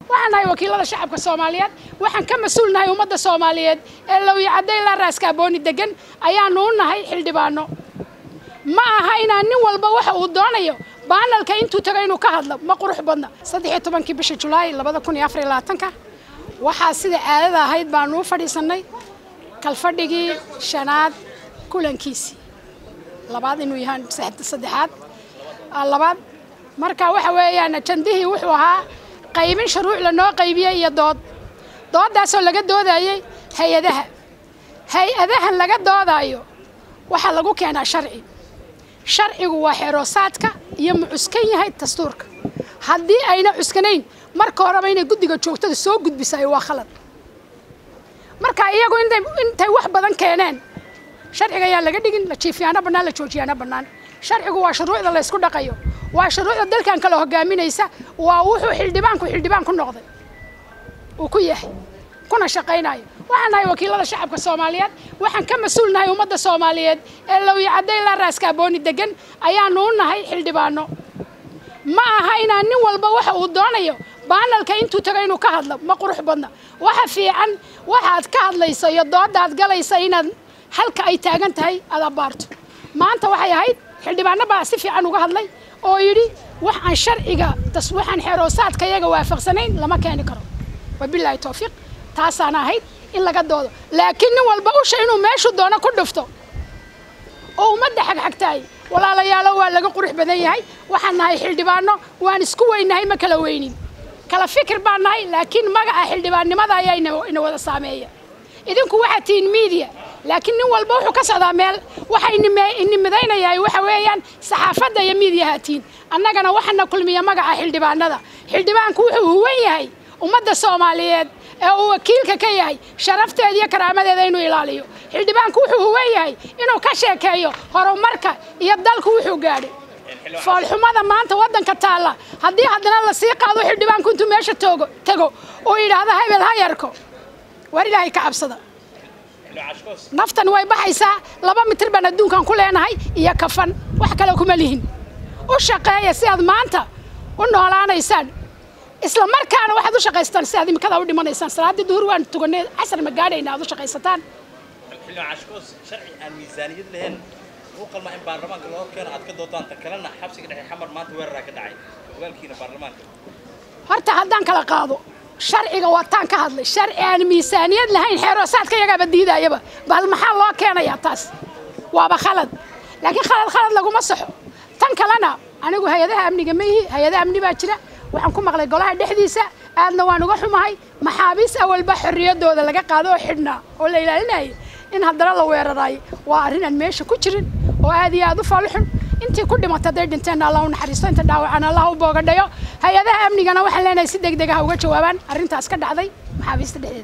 waxaan nahay wakiilada shacabka soomaaliyeed waxaan ka mas-uul nahay ummadda soomaaliyeed ee lowya cadday ilaa raaska abooni degan ayaanu u nahay xildhibaano ma aha inaan nin walba waxa uu doonayo baanalka intuu tago inuu ka hadlo ma qurux badna saddex iyo tobankii bisha julaay labada kun iyo afar iyo labaatanka waxaa sida caadada ahayd baanu u fadhiisannay kalfadhigii shanaad kulankiisii labaad inuu yahaan saddexaad labaad marka waxa weeyaan ajandihii wuxuu ahaa qaybin shuruuc lanoo qaybiyey iyo dood dooddaasoo laga doodayey hay-adaha hay-adahan laga doodaayo waxaa lagu keenaa sharci sharcigu waa xeeroosaadka iyo ma cuskan yahay dastuurka haddii ayna cuskanayn marka horeba inay guddiga joogtada soo gudbisayo waa khalad marka iyagu intay wax badan keeneen sharciga ayaan laga dhigin la jiifiyaano bannaan la joojiyaano bannaan sharcigu waa shuruucda la ysku dhaqayo waa shuruucda dalkan kale hogaaminaysa waa wuxuu xildhibaanku xildhibaan ku noqday uu ku yahay kuna shaqaynayo waxaan nahay wakiilada shacabka soomaaliyeed waxaan ka mas-uul nahay ummadda soomaaliyeed ee lowya cadday ilaa raaska abooni degan ayaanu u nahay xildhibaano ma aha inaan nin walba waxa uu doonayo baanalka intuu tago inuu ka hadlo ma qurux badna waxa fiican waxaad ka hadlayso iyo doodaad galaysa inaad halka ay taagan tahay aad abbaarto maanta waxay ahayd xildhibaano baa si fiican uga hadlay oo yidhi wax aan sharciga waxaan xeeroosaadka iyaga waafaqsanayn lama keeni karo wabilaahi towfiiq taasaana ahayd in laga doodo laakiin nin walba usha inuu meeshuu doono ku dhufto oo ummadda xagxagtaay walaalayaalo waa laga qurux badan yahay waxaan nahay xildhibaano waan isku weynahay ma kala weynin kala fikir baan nahay laakiin magaca xildhibaannimada ayaa ina wada saameeya idinku waxaad tihiin miidiya laakiin nin walba wuxuu ka socdaa meel waxa inimidaynayahay waxa weeyaan saxaafadda iyo miidiyaha tihiin annagana waxana kulmiya magaca xildhibaanada xildhibaanku wuxuu huwan yahay ummadda soomaaliyeed ee uu wakiilka ka yahay sharafteeda iyo karaamadeeda inuu ilaaliyo xildhibaanku wuxuu huwan yahay inuu ka sheekeeyo horumarka iyo dalku wuxuu gaadhay foolxumada maanta waddanka taalla haddii haddana lasii qaado xildhibaanku intuu meesha toogo tego uu yidhaahdo hebel ha yarko war ilaahay ka cabsada naftan way baxaysaa laba mitir baan adduunkan ku leenahay iyo kafan wax kale kuma lihin u shaqeeya si aad maanta u noolaanaysaan isla markaana waxaad u shaqaystaan si aad imikada u dhimanaysaan salaaddii duhur waan tuganay casar ma gaadhayna aad u shaqaysataan xildhibaan cashkoos sharci aan miisaaniyad lahayn u qalma in baarlamaanka loo keeno aad ka doodaan ta kalena xabsiga dhexe xamar maanta weeraraa ka dhacay ogaalkiina baarlamaanka horta haddaan kala qaado sharciga waataan ka hadlay sharci aan miisaaniyad lahayn xeeroosaadka iyagaaba diidayaba bal maxaa loo keenayaa taas waaba khalad laakiin khalad khalad laguma saxo tan kalena anigu hay-adaha amniga ma ihi hay-adaha amni baa jira waxaan ku maqlay golaha dhexdiisa aadna waan uga xumahay maxaabiis awalba xorriyaddooda laga qaado oo xidhnaa oo la ilaalinayay in haddana la weeraraay waa arrin aan meesha ku jirin oo aad iyo aad u faaluxun intii ku dhimata hadday dhinteen allah u naxariisto inta dhaawacan allah u boogadhayo hay-adaha amnigana waxaan leenahay si deg deg ah uga jawaabaan arrintaas ka dhacday maxaabiista dhexdeeda